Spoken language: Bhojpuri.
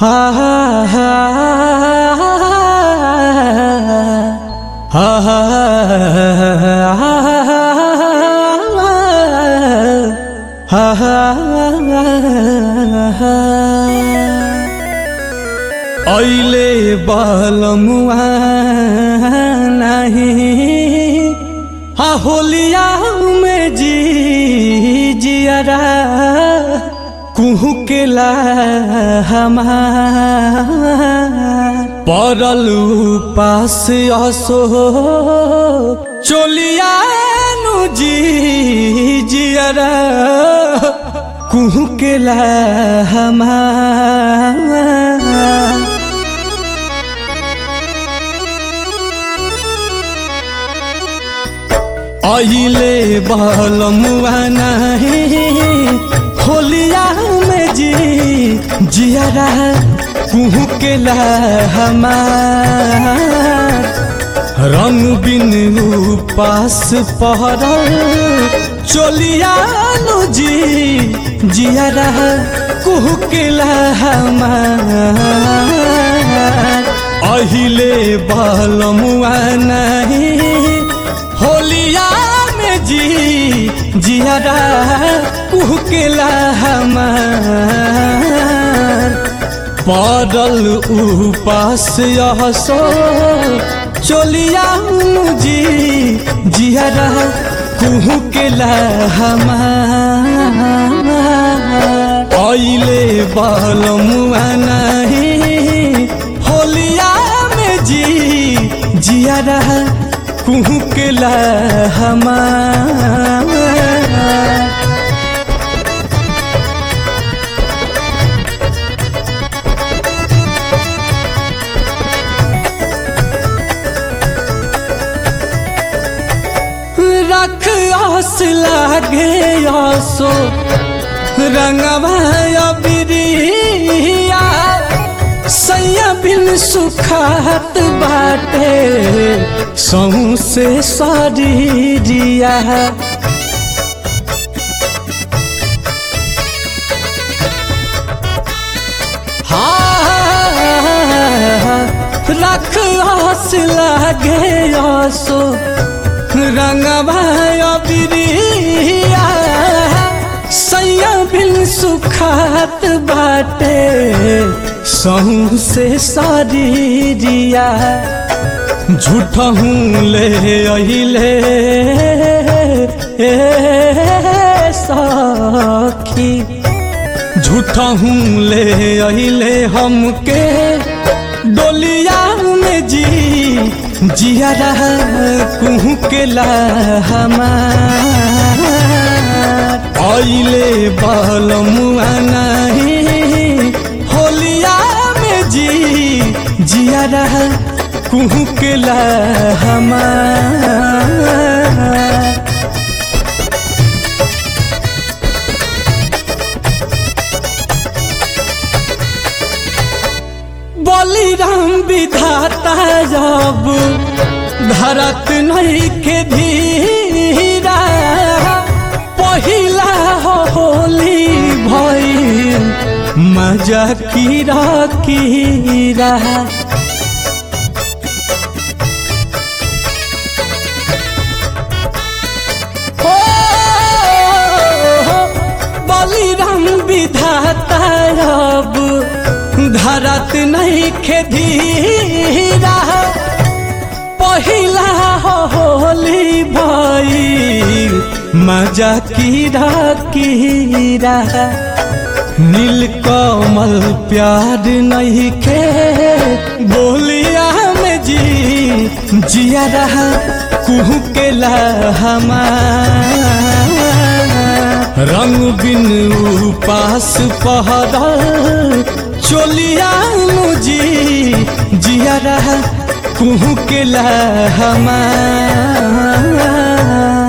हा हा हा हा हा ऐले बलमुआ नहीं हा होलिया में जी जियरा कुहू के ला हमार पड़ल पास असो चोलिया नु जी जियरा कुहू के ला हमार अहिले बलमुआ नहीं होलिया में जी जियारा कुहू के ला हमार रंग बिन पास पहरल चोलिया नु जी जियारा कुहू के ला हमार अहिले बलमुआ नहीं होलिया में जी जियारा कुहकेला हमार पड़ल उपास यहसो चोलिया जी जियारा कुहकेला हमार ऐले बलमुआ नहीं होलिया में जी जियारा कुहू के ला हमार रख आस लागे आसो रंगवा बिरिया सैया बिन सुखात बाटे सहू से शरीरिया रख आस लागे आसो रंगवा बिरिया सैया बिन सुखात बाटे सहू से शरीरिया झूठहूँ ले अले सखी झूठहूँ ले अले हमके डोलिया में जी जियारा कुहू के ला हमार ऐले बलमुआ नहीं होलिया में जी जियारा कुहू के ला हमार बलिराम विधाता जब धरत नहीं के धीरा पहिला होली भइल मजा कीरा कीरा बलिराम विधाता अब धरत नहीं खेधीरा पहिला होली भइल मजा कीरा कीरा नील कमल प्यार नहीं खे बोलिया में जी जिया रहा कुहू के ला हमार रंग बिन उपास पहरल चोलिया मुजी जिया रहा कुहू के ला हमार